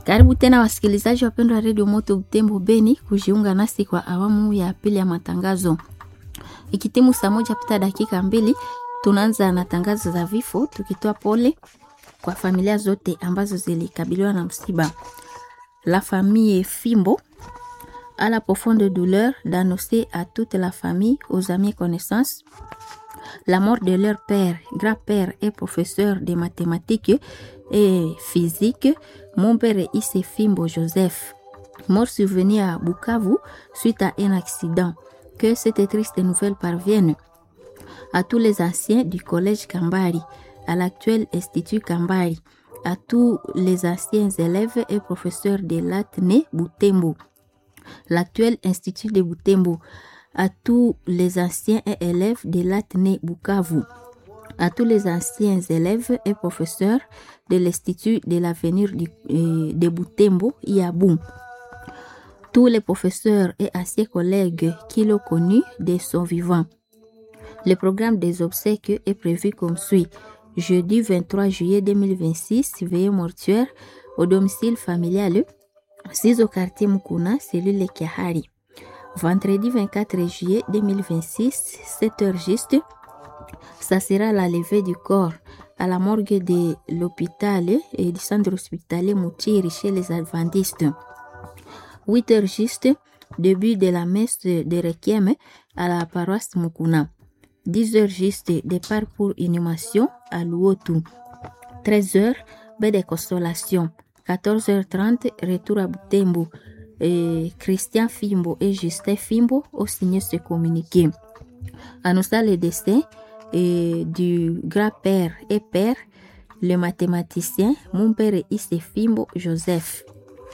Karibu tena wasikilizaji wapendwa wa redio Moto Butembo Beni kujiunga nasi kwa awamu ya pili ya matangazo. Ikitimu saa moja pita dakika mbili, tunaanza na tangazo za vifo, tukitoa pole kwa familia zote ambazo zilikabiliwa na msiba. La famille Fimbo a la profonde douleur d'annoncer à toute la famille, aux amis et connaissances la mort de leur père, grand-père et professeur de mathématiques et physique, mon père Issé Fimbo Joseph, mort survenu à Bukavu suite à un accident. Que cette triste nouvelle parvienne à tous les anciens du collège Kambari, à l'actuel institut Kambari, à tous les anciens élèves et professeurs de l'Atné Butembo, l'actuel institut de Butembo, à tous les anciens élèves de l'Atné Bukavu, à tous les anciens élèves et professeurs de l'Institut de l'avenir de Butembo, Iabou, tous les professeurs et anciens collègues qui l'ont connu de son vivant. Le programme des obsèques est prévu comme suit. Jeudi 23 juillet 2026, veillée mortuaire au domicile familial 6 au quartier Mukuna, cellule Kiahari. Vendredi 24 juillet 2026, 7 heures juste, ça sera la levée du corps à la morgue de l'hôpital et du centre hospitalier Moutiri chez les adventistes. 8 heures juste, début de la messe de Requiem à la paroisse Mukuna. 10 heures juste, départ pour inhumation à Luotu. 13 heures, baie de consolation. 14h30, retour à Butembo. Et Christian Fimbo et Justin Fimbo ont signé ce communiqué. Annonçant le décès et du grand-père et père, le mathématicien, mon père Isse Fimbo Joseph.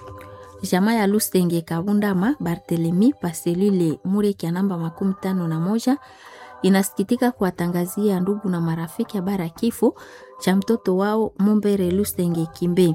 Jamaa ya Lusenge Kabundama Barthelemy Paselile Mureki ya namba makumi tano na moja inasikitika kuwatangazia ndugu na marafiki habari ya kifo cha mtoto wao Mumbere Lusenge Kimbe.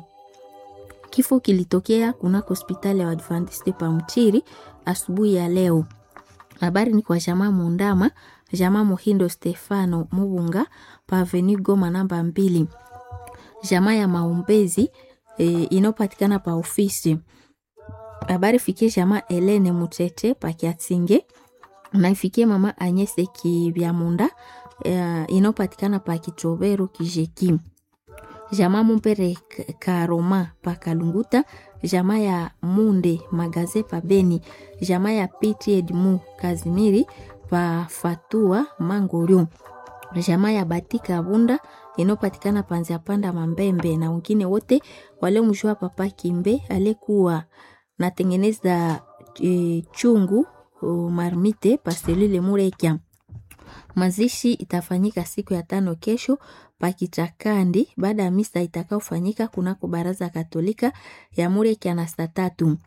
Kifo kilitokea kunako hospitali ya Adventiste pa Mchiri asubuhi ya leo. Habari ni kwa jamaa Mundama, jamaa Muhindo Stefano Mubunga pa Avenue Goma namba mbili, jamaa ya Maumbezi e, inayopatikana pa ofisi. Habari fikie jamaa Elene Mutete pa Kiatinge na ifikie mama Anyese Kibyamunda e, inayopatikana pa Kitobero Kijeki jamaa Mumpere Karoma pa Kalunguta, jamaa ya Munde Magaze pa Beni, jamaa ya Piti Edmu Kazimiri pa Fatua Mangorio, jamaa ya Batika Bunda inayopatikana panzia panda Mambembe na wengine wote waliomjua Papa Kimbe aliyekuwa natengeneza e, chungu o, marmite paselule Murekia. Mazishi itafanyika siku ya tano kesho Pakichakandi baada ya misa itakaofanyika kunako baraza Katolika ya Mureki na saa tatu.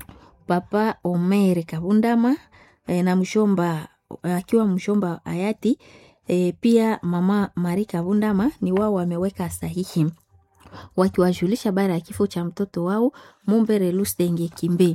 Papa Omer Kabundama e, na mshomba akiwa mshomba hayati e, pia mama Mari Kabundama ni wao wameweka sahihi wakiwajulisha bara ya kifo cha mtoto wao Mumbere Lusenge Kimbe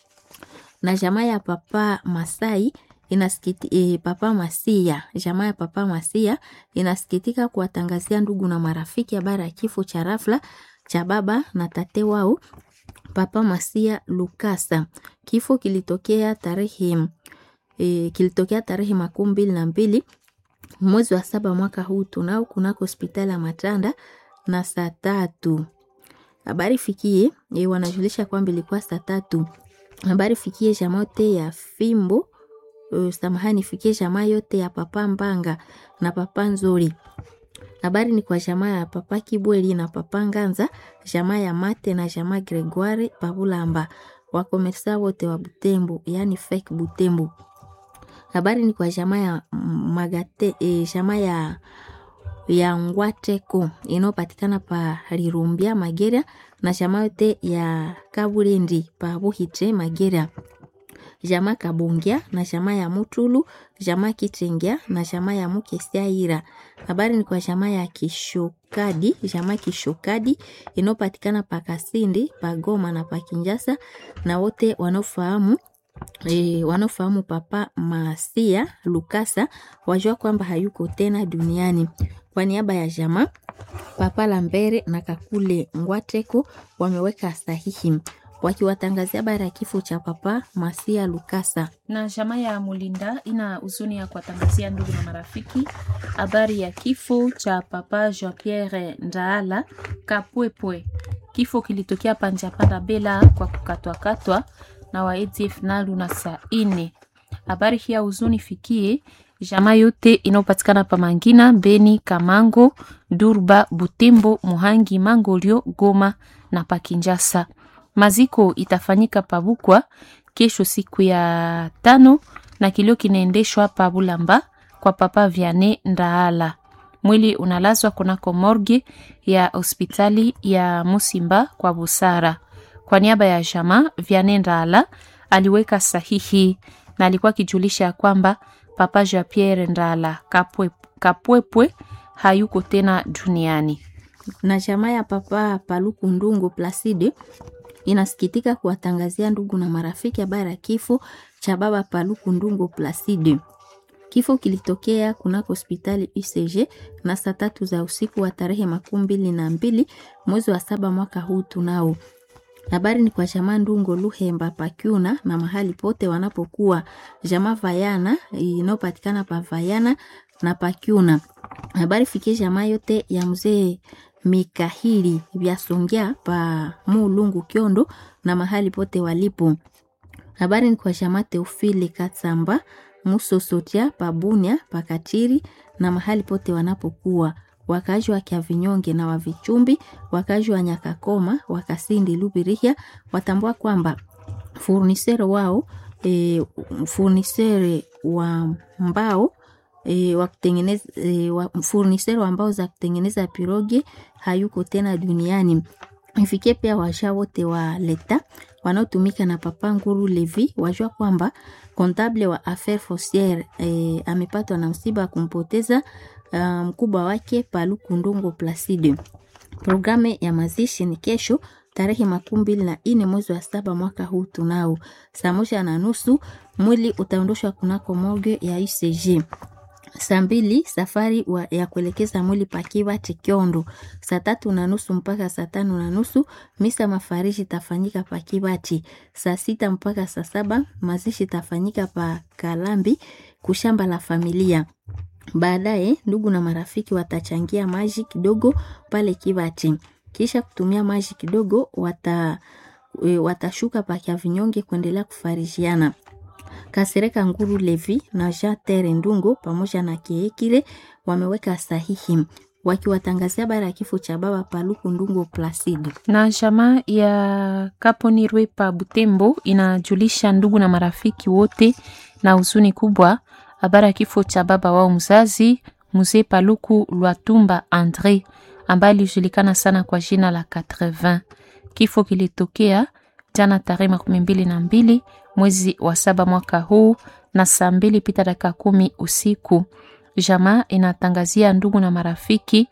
na jamaa ya Papa Masai inasikiti, e, Papa Masia, jamaa ya Papa Masia inasikitika kuwatangazia ndugu na marafiki habari ya kifo cha rafla cha baba na tate wao Papa Masia Lukasa. Kifo kilitokea tarehe e, kilitokea tarehe makumi mbili na mbili mwezi wa saba mwaka huu tunao kunako hospitali ya Matanda na saa tatu. Habari fikie e, wanajulisha kwamba ilikuwa saa tatu. Habari fikie jamaa yote ya Fimbo Uh, samahani fikie jamaa yote ya papa Mbanga na papa Nzuri. Habari ni kwa jamaa ya papa Kibweli na papa Nganza, jamaa ya Mate na jamaa Gregoire Pabulamba, wakomersa wote wa Butembo, yani fake Butembo. Habari ni kwa jamaa ya Magate, eh, jamaa ya ya Ngwateko inayopatikana pa Rirumbia Magera na jamaa yote ya Kaburendi pa Buhitre Magera jamaa Kabongia na jamaa ya Mutulu, jamaa Kitengea na jamaa ya Mukesiaira. Habari ni kwa jamaa ya Kishokadi, jamaa Kishokadi inayopatikana pa Kasindi, pa Goma na pa Kinjasa, na wote wanaofahamu e, wanaofahamu Papa Masia Lukasa wajua kwamba hayuko tena duniani. Kwa niaba ya jamaa Papa Lambere na Kakule Ngwateko wameweka sahihi wakiwatangazia habari ya kifo cha Papa Masia Lukasa. na jamaa ya Mulinda ina huzuni ya kuwatangazia ndugu na marafiki habari ya kifo cha Papa Jean Pierre Ndaala Kapwepwe. Kifo kilitokea Panjapanda Bela kwa kukatwakatwa na wa ADF Nalu na saa ine. Habari hii ya huzuni fikie jamaa yote inayopatikana pa Mangina, Beni, Kamango, Durba, Butembo, Muhangi, Mangolio, Goma na Pakinjasa. Maziko itafanyika Pabukwa kesho siku ya tano na kilio kinaendeshwa pa Bulamba kwa Papa Viane Ndaala. Mwili unalazwa kunako morgue ya hospitali ya Musimba kwa Busara. Kwa niaba ya jamaa Viane Ndaala aliweka sahihi na alikuwa akijulisha ya kwamba Papa Jean Pierre Ndaala Kapwe, Kapwepwe hayuko tena duniani. na jamaa ya Papa Paluku Ndungu Placide inasikitika kuwatangazia ndugu na marafiki habari ya kifo cha baba Paluku Ndungu Placide. Kifo kilitokea kunako hospitali UCG na saa tatu za usiku wa tarehe makumi mbili na mbili mwezi wa saba mwaka huu tunao. Habari ni kwa jamaa Ndungo Luhemba Pakyuna na mahali pote wanapokuwa jamaa Vayana inayopatikana pa Vayana na Pakyuna. Habari fikie jamaa yote ya mzee Mikahili vyasongea pa Mulungu Kyondo na mahali pote walipo. Habari ni kwa jamaa Teofile Katsamba Musosotia pa Bunia pa Katiri na mahali pote wanapokuwa wakazi wa Kiavinyonge na Wavichumbi, wakazi wa Nyakakoma, Wakasindi, Lubirihia watambua kwamba furnisere wao e, furnisere wa mbao e, wa kutengeneza e, wa, furnisere wa mbao za kutengeneza piroge hayuko tena duniani. Ifikie pia washa wote wa leta wanaotumika na Papa Nguru Levi wajua kwamba kontable wa affaire fonciere e, amepatwa na msiba wa kumpoteza uh, mkubwa wake Paluku Ndungu Placide. Programu ya mazishi ni kesho tarehe makumi mbili na nne mwezi wa saba mwaka huu tunao saa moja na nusu mwili utaondoshwa kunako morgue ya UCG. Saa mbili safari wa, ya kuelekeza mwili pakiwa Chikiondo. Saa tatu na nusu mpaka saa tano na nusu misa mafariji itafanyika pa Kibati. Saa sita mpaka saa saba mazishi itafanyika pa Kalambi kushamba la familia. Baadaye ndugu na marafiki watachangia maji kidogo pale Kibati, kisha kutumia maji kidogo wata, e, watashuka pa Kiavinyonge kuendelea kufarijiana. Kasereka Nguru Levi na Jean Tere Ndungo pamoja na Kiekile wameweka sahihi wakiwatangazia habari ya kifo cha baba Paluku Ndungo Placide. na jamaa ya Kaponirwe pa Butembo inajulisha ndugu na marafiki wote na huzuni kubwa habari ya kifo cha baba wao mzazi mzee Paluku Lwatumba Andre ambaye alijulikana sana kwa jina la 80. Kifo kilitokea jana tarehe makumi mbili na mbili mwezi wa saba mwaka huu na saa mbili pita dakika kumi usiku. Jamaa inatangazia ndugu na marafiki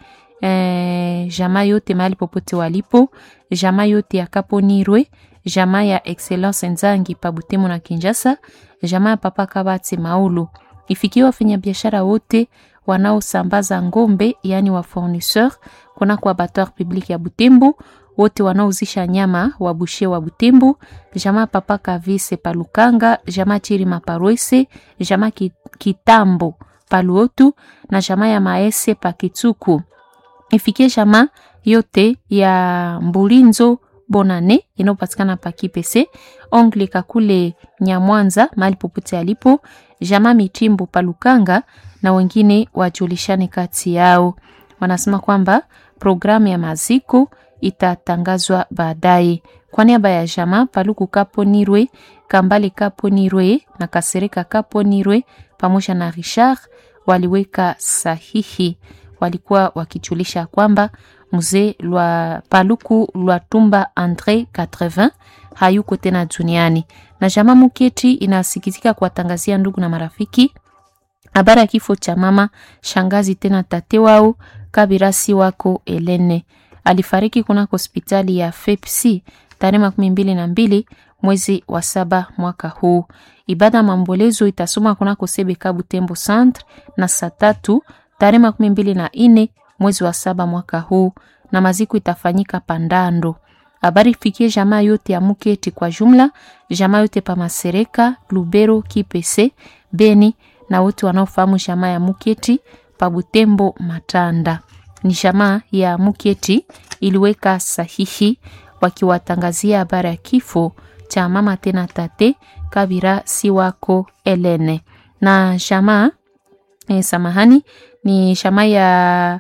eh, jamaa yote mahali popote walipo, jamaa yote ya Kaponirwe, jamaa ya Excellence Nzangi pa Butembo na Kinshasa, jamaa ya Papa Kabati Maulu. Ifikie wafanyabiashara wote wanaosambaza ngombe, yaani wa fournisseur kunako abattoir public ya Butembo, wote wanaouzisha nyama wa bushe wa Butembo, jamaa Papa Kavise Palukanga, jamaa Chirima Parwese, jamaa Ki- Kitambo Paluotu na jamaa ya Maese Pakituku. Ifikie jamaa yote ya Mbulinzo Bonane inayopatikana pa Kipese, Ongle Kakule Nyamwanza mahali popote alipo, jamaa Mitimbo Palukanga na wengine wajulishane kati yao. Wanasema kwamba programu ya maziko itatangazwa baadaye. Kwa niaba ya jamaa Paluku Kaponirwe, Kambale Kaponirwe na Kasereka Kaponirwe pamoja na Richard waliweka sahihi, walikuwa wakijulisha kwamba mzee lwa Paluku Lwatumba Andre 80 hayuko tena duniani, na jamaa Muketi inasikitika kuwatangazia ndugu na marafiki habari ya kifo cha mama shangazi tena tate wao Kabirasi wako Elene alifariki kunako hospitali ya FEPC tarehe makumi mbili na mbili mwezi wa saba mwaka huu. Ibada ya maombolezo itasoma kunako Sebeka Butembo Centre na saa tatu tarehe makumi mbili na nne mwezi wa saba mwaka huu, na maziko itafanyika Pandando. Habari fikie jamaa yote ya Muketi kwa jumla, jamaa yote pa Masereka, Lubero, Kipese, Beni na wote wanaofahamu jamaa ya Muketi pa Butembo, Matanda. Ni jamaa ya Muketi iliweka sahihi wakiwatangazia habari ya kifo cha mama tena tate Kabira Siwako Elene na jamaa eh, samahani ni jamaa ya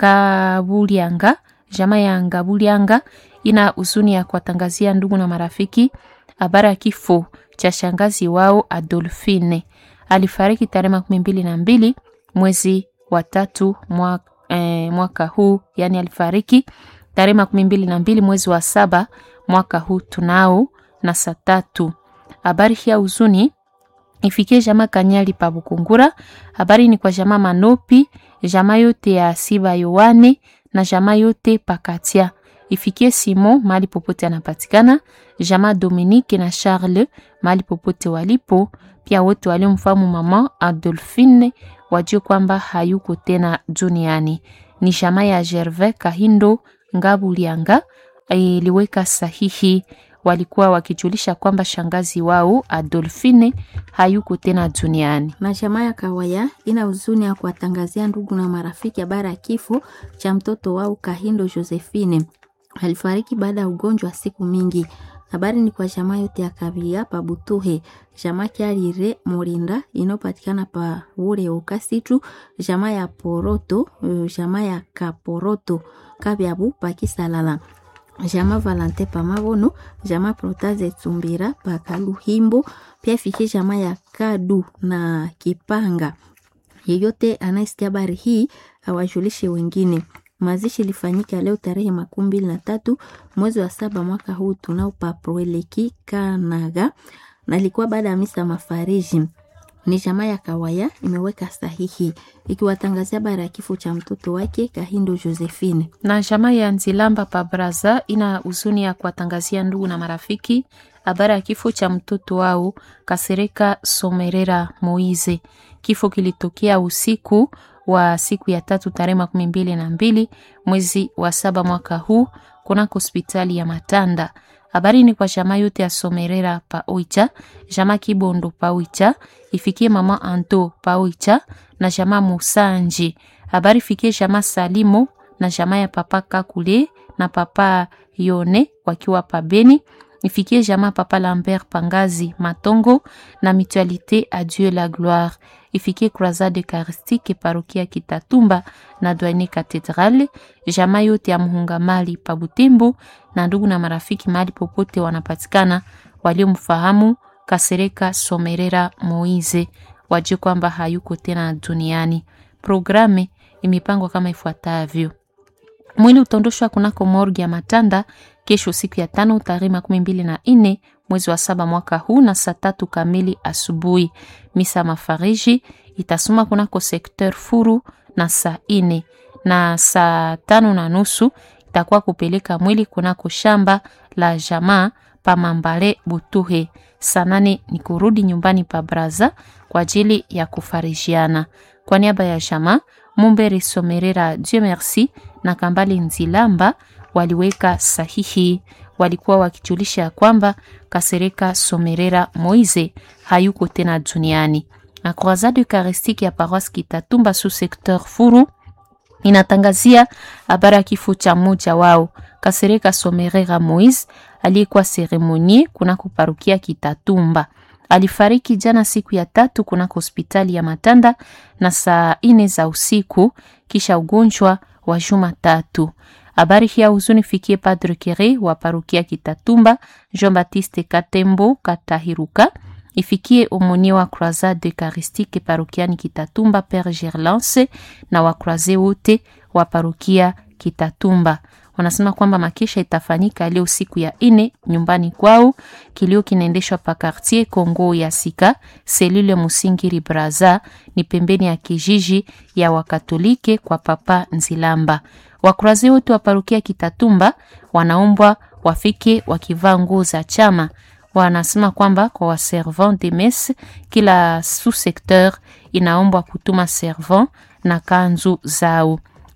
Ngabulianga, jamaa ya Ngabulianga ina huzuni ya kuwatangazia ndugu na marafiki habari ya kifo cha shangazi wao Adolfine. Alifariki tarehe makumi mbili na mbili mwezi wa tatu mwaka, eh, mwaka huu, yani alifariki tarehe makumi mbili na mbili mwezi wa saba mwaka huu tunao na saa tatu. Habari hii ya huzuni ifikie jamaa Kanyali pa Bukungura. Habari ni kwa jamaa Manopi, jamaa yote ya Siba Yowane na jamaa yote Pakatia. Ifikie Simon mahali popote anapatikana, jamaa Dominique na Charles mahali popote walipo, pia wote waliomfahamu mama Adolphine wajue kwamba hayuko tena duniani. Ni jamaa ya Gervais Kahindo Ngabulianga iliweka sahihi walikuwa wakijulisha kwamba shangazi wao Adolfine hayuko tena duniani. na jamaa ya Kawaya ina huzuni ya kuwatangazia ndugu na marafiki habari ya kifo cha mtoto wao Kahindo Josephine. Alifariki baada ya ugonjwa wa siku mingi. Habari ni kwa jamaa yote ya Kabia pa Butuhe, jamaa Kyarire Morinda inayopatikana pa Ure Ukasitu, jamaa ya Poroto, eh, jamaa ya Kaporoto Kabyabu pa Kisalala jama Valante pa Mabono, jama Protaze Tsumbira pa Kaluhimbo, pia ifikie jama ya Kadu na Kipanga. Yeyote anayesikia habari hii awajulishe wengine. Mazishi ilifanyika leo tarehe makumi mbili na tatu mwezi wa saba mwaka huu tunao pa Proeleki Kanaga, na ilikuwa baada ya misa mafariji ni jamaa ya Kawaya imeweka sahihi ikiwatangazia habari ya kifo cha mtoto wake Kahindo Josephine. na jamaa ya Nzilamba pa Braza ina huzuni ya kuwatangazia ndugu na marafiki habari ya kifo cha mtoto wao Kasereka Somerera Moize. Kifo kilitokea usiku wa siku ya tatu tarehe makumi mbili na mbili mwezi wa saba mwaka huu kunako hospitali ya Matanda. Habari ni kwa jamaa yote ya Somerera pa Oicha, jamaa Kibondo pa Oicha, ifikie mama Anto pa Oicha na jamaa Musanji. Habari fikie jamaa Salimo na jamaa ya papa Kakule na papa Yone wakiwa pa Beni. Ifikie jamaa papa Lambert Pangazi Matongo na Mutualité à Dieu la gloire. Ifikie Croisade Eucharistique parokia Kitatumba na Douane Cathedrale. Jamaa yote ya Muhungamali pa Butembo na ndugu na marafiki mahali popote wanapatikana waliomfahamu Kasereka Somerera Moize wajue kwamba hayuko tena duniani. Programe imepangwa kama ifuatavyo: mwili utaondoshwa kunako morgi ya Matanda kesho siku ya tano tarehe makumi mbili na nne mwezi wa saba mwaka huu na saa tatu kamili asubuhi. Misa mafariji itasoma kunako sekteur Furu na saa ine na saa tano na nusu itakuwa kupeleka mwili kunako shamba la jamaa pa Mambale Butuhe. Saa nane ni kurudi nyumbani pa Braza kwa ajili ya kufarijiana. Kwa niaba ya jamaa Mumbere Somerera Dieu merci na Kambale Nzilamba waliweka sahihi, walikuwa wakijulisha ya kwamba Kasereka Somerera Moize hayuko tena duniani. Na Croisade Eucharistique ya Paroisse Kitatumba sous secteur Furu inatangazia habari ya kifo cha mmoja wao Kasereka Somerera Moise aliyekuwa seremonie kunako parukia Kitatumba. Alifariki jana siku ya tatu kunako hospitali ya Matanda na saa ine za usiku kisha ugonjwa wa juma tatu. Habari hii ya huzuni fikie Padre Kere wa parukia Kitatumba, Jean Baptiste Katembo Katahiruka, ifikie omonie wa Croisade Eucharistique parokiani Kitatumba Père Gerlance na wakroise wote wa parukia Kitatumba. Wanasema kwamba makesha itafanyika leo siku ya ine nyumbani kwao. Kilio kinaendeshwa pa quartier Kongo ya Sika selule Musingiri Braza, ni pembeni ya kijiji ya Wakatolike kwa Papa Nzilamba. Wakurazi wote wa parukia Kitatumba wanaombwa wafike wakivaa nguo za chama. Wanasema kwamba kwa waservant de messe, kila sous secteur inaombwa kutuma servant na kanzu zao.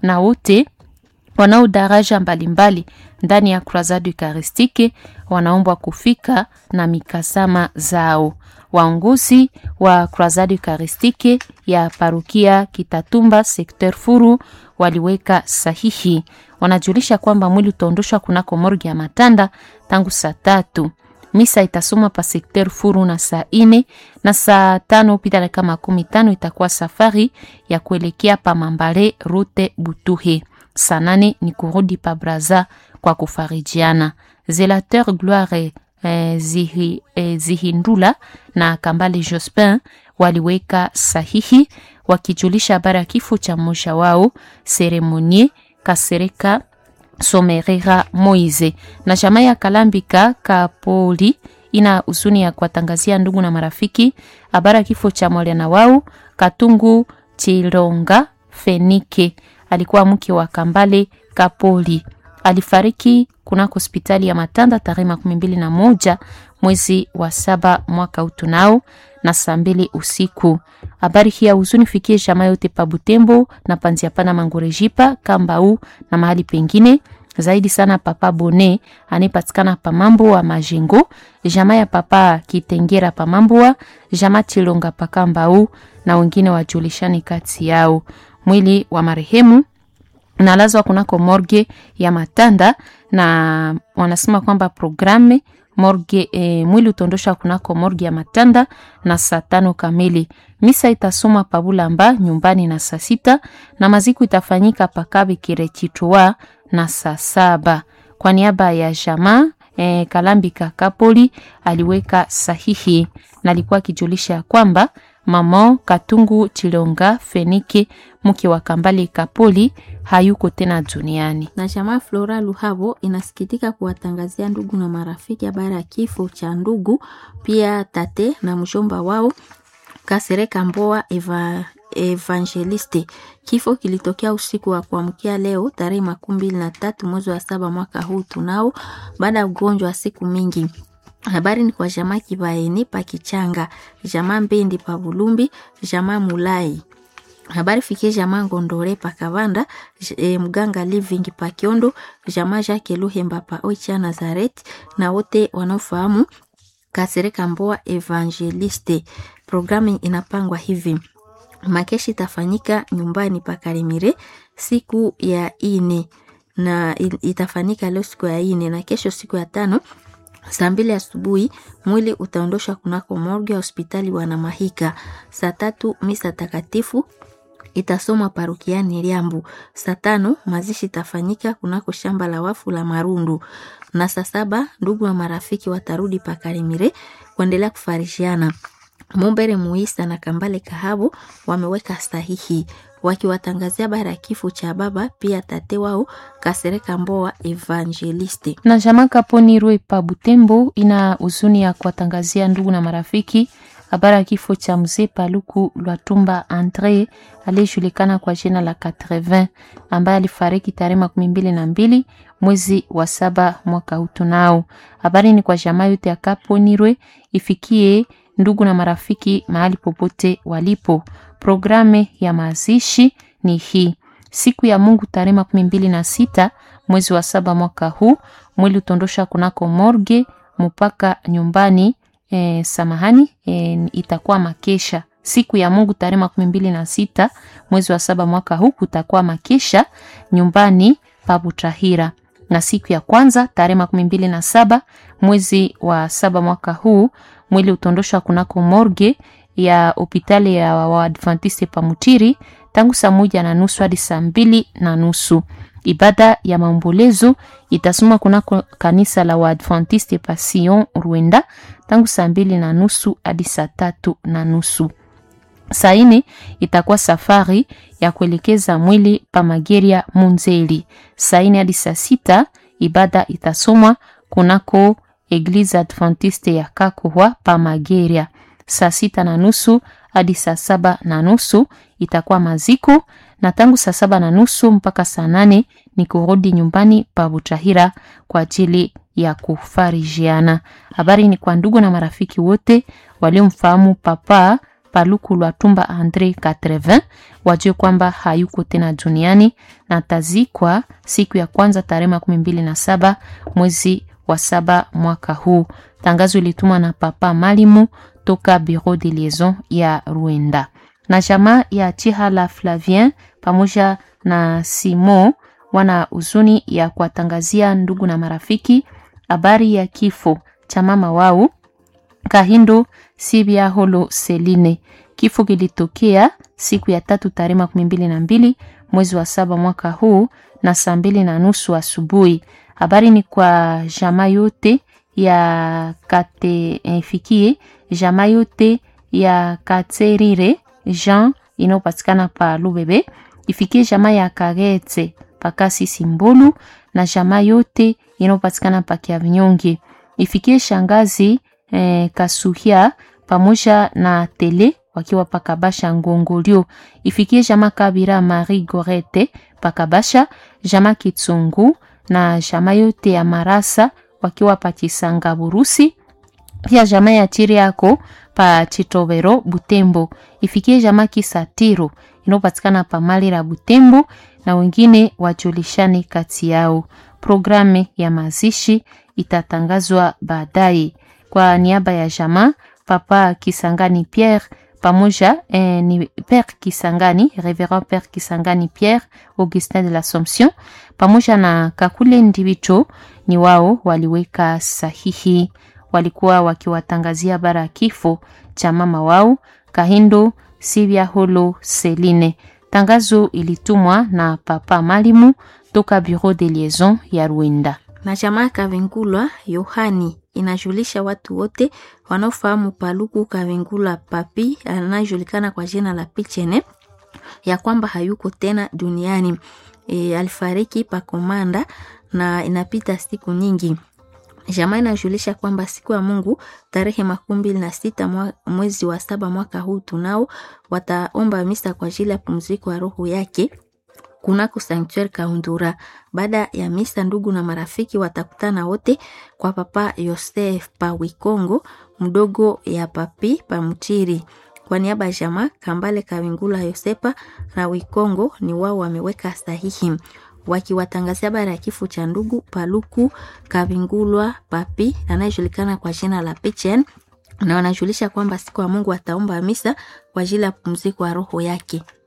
na wote wanao daraja mbalimbali ndani ya Croisade Eucharistique wanaombwa kufika na mikasama zao. Waongozi wa Croisade Eucharistique ya parokia Kitatumba sekter Furu waliweka sahihi, wanajulisha kwamba mwili utaondoshwa kunako morgi ya Matanda tangu saa tatu. Misa itasoma pa sekter Furu na saa ine na saa tano pita dakika makumi tano itakuwa safari ya kuelekea pa Mambale rute Butuhe. Saa nane ni kurudi pa Braza kwa kufarijiana. Zelateur Gloire eh, zihi, eh, Zihindula na Kambale Jospin waliweka sahihi wakijulisha habari ya kifo cha mmoja wao Seremonie Kasereka Somerera Moize na jamaa ya Kalambika Kapoli ina huzuni ya kuwatangazia ndugu na marafiki habari ya kifo cha mwana wao Katungu Chilonga Fenike, alikuwa mke wa Kambale Kapoli. Alifariki kunako hospitali ya Matanda tarehe makumi mbili na moja mwezi wa saba mwaka utunao na saa mbili usiku. Habari hii ya huzuni fikie jamaa yote pa Butembo na panzia pana Mangorejipa Kambau na mahali pengine zaidi sana papa Bone anayepatikana pa mambo wa Majengo, jamaa ya papa Kitengera pa mambo wa jamaa Chilonga pa Kambau na wengine wajulishani kati yao. Mwili wa marehemu nalazwa kunako morgue ya Matanda na wanasema kwamba programe morgue e, mwili utaondosha kunako morgue ya Matanda na saa tano kamili. Misa itasoma pabulamba nyumbani na saa sita na maziko itafanyika pakabe kirechitwa na saa saba. Kwa niaba ya jamaa e, Kalambika Kapoli aliweka sahihi na alikuwa akijulisha ya kwamba mama Katungu Chilonga Fenike mke wa Kambale Kapoli hayuko tena duniani. na jamaa Flora Luhabo inasikitika kuwatangazia ndugu na marafiki habari ya kifo cha ndugu pia tate na mshomba wao Kasereka Mboa Eva, Evangeliste. Kifo kilitokea usiku wa kuamkia leo tarehe makumi mbili na tatu mwezi wa saba mwaka huu tunao, baada ya ugonjwa wa siku mingi. Habari ni kwa jamaa Kibaeni pa Kichanga, jamaa Mbendi pa Bulumbi, jamaa Mulai habari fikie jamaa Ngondore pa Kavanda, e, mganga Living pa Kiondo, jamaa Jacques Luhemba pa Oicha Nazareth na wote wanaofahamu Kasereka Mboa Evangeliste. Programu inapangwa hivi: makeshi itafanyika nyumbani pa Karimire siku ya ine na itafanyika leo siku ya ine na kesho siku ya tano saa mbili asubuhi mwili utaondoshwa kunako morgue ya hospitali Wanamahika. Saa tatu misa takatifu itasomwa parokiani Liambu. Saa tano mazishi itafanyika kunako shamba la wafu la Marundu, na saa saba ndugu na marafiki watarudi pakarimire kuendelea kufarishiana. Mumbere Muisa na Kambale Kahabo wameweka sahihi wakiwatangazia habari ya kifo cha baba pia tate wao Kasereka Mboa Evangeliste. na jamaa Kaponi Rwe pa Butembo ina huzuni ya kuwatangazia ndugu na marafiki habari ya kifo cha mzee Paluku Lwatumba Andre aliyejulikana kwa jina la 80 ambaye alifariki tarehe makumi mbili na mbili mwezi wa saba mwaka huu tunao. Habari ni kwa jamaa yote ya Kaponirwe ifikie ndugu na marafiki mahali popote walipo. Programe ya mazishi ni hii: siku ya Mungu tarehe makumi mbili na sita mwezi wa saba mwaka huu, mwili utondosha kunako morge mpaka nyumbani. E, samahani e, itakuwa makesha siku ya Mungu tarehe makumi mbili na sita mwezi wa saba mwaka huu kutakuwa makesha nyumbani pa Butahira, na siku ya kwanza tarehe makumi mbili na saba mwezi wa saba mwaka huu mwili utondoshwa kunako morge ya hopitali ya Waadventiste Pamutiri tangu saa moja na nusu hadi saa mbili na nusu. Ibada ya maombolezo itasoma kunako kanisa la Waadventiste pa Sion Rwenda tangu saa mbili na nusu hadi saa tatu na nusu. Saa ine itakuwa safari ya kuelekeza mwili pa Mageria Munzeli. Saa ine hadi saa sita ibada itasomwa kunako Eglise Adventiste ya Kakohwa pa Mageria. Saa sita na nusu hadi saa saba na nusu itakuwa maziko, na tangu saa saba na nusu mpaka saa nane ni kurudi nyumbani pa Butahira kwa ajili ya kufarijiana. Habari ni kwa ndugu na marafiki wote waliomfahamu Papa Paluku Lwatumba Andre 80 wajue kwamba hayuko tena duniani na atazikwa siku ya kwanza tarehe makumi mbili na saba mwezi wa saba mwaka huu. Tangazo ilitumwa na Papa Malimu toka Bureau de Liaison ya Ruenda na jamaa ya Chihala Flavien pamoja na Simo wana huzuni ya kuwatangazia ndugu na marafiki habari ya kifo cha mama wao Kahindo Sibia Holo Seline. Kifo kilitokea siku ya tatu tarehe makumi mbili na mbili mwezi wa saba mwaka huu na saa mbili na nusu asubuhi. Habari ni kwa jamaa yote ya kate ifikie jamaa yote ya Katerire Jean inayopatikana pa Lubebe, ifikie jamaa ya Kagetse pakasi Simbolu na jamaa yote inayopatikana pa Kiavinyonge, ifikie shangazi eh, Kasuhia pamoja na Tele wakiwa pakabasha Ngongolio, ifikie jamaa Kabira Marie Gorete pakabasha, jamaa Kitsungu na jamaa yote ya Marasa wakiwa pakisanga Burusi, pia jamaa ya chiri yako pa Chitobero Butembo, ifikie jamaa Kisatiro inayopatikana pa Malira Butembo, na wengine wajulishane kati yao. Programu ya mazishi itatangazwa baadaye. Kwa niaba ya jamaa Papa Kisangani Pierre pamoja eh, ni Père Kisangani, Reverend Père Kisangani Pierre Augustin de l'Assomption pamoja na Kakule Ndibicho ni wao waliweka sahihi. Walikuwa wakiwatangazia bara ya kifo cha mama wao Kahindo Sibia Holo Seline. Tangazo ilitumwa na Papa Malimu toka Bureau de Liaison ya Rwanda. na jamaa Kavingulwa Yohani inajulisha watu wote wanaofahamu Paluku Kavingulwa Papi anayejulikana kwa jina la Pichene ya kwamba hayuko tena duniani. E, alifariki pa Komanda na inapita siku nyingi. Jamaa inajulisha kwamba siku ya Mungu tarehe makumi mbili na sita mwa, mwezi wa saba mwaka huu tunao wataomba misa kwa ajili ya pumziko ya roho yake kunako sanctuary Kaundura. Baada ya misa, ndugu na marafiki watakutana wote kwa Papa Yosef pa Wikongo, mdogo ya papi pa Mchiri. Kwa niaba ya jamaa Kambale Kawingula Yosepa na Wikongo ni wao wameweka sahihi wakiwatangazia habari ya kifo cha ndugu Paluku Kavingulwa Papi anayejulikana kwa jina la Pichen, na wanajulisha kwamba siku ya Mungu ataomba misa kwa ajili ya pumziko ya roho yake.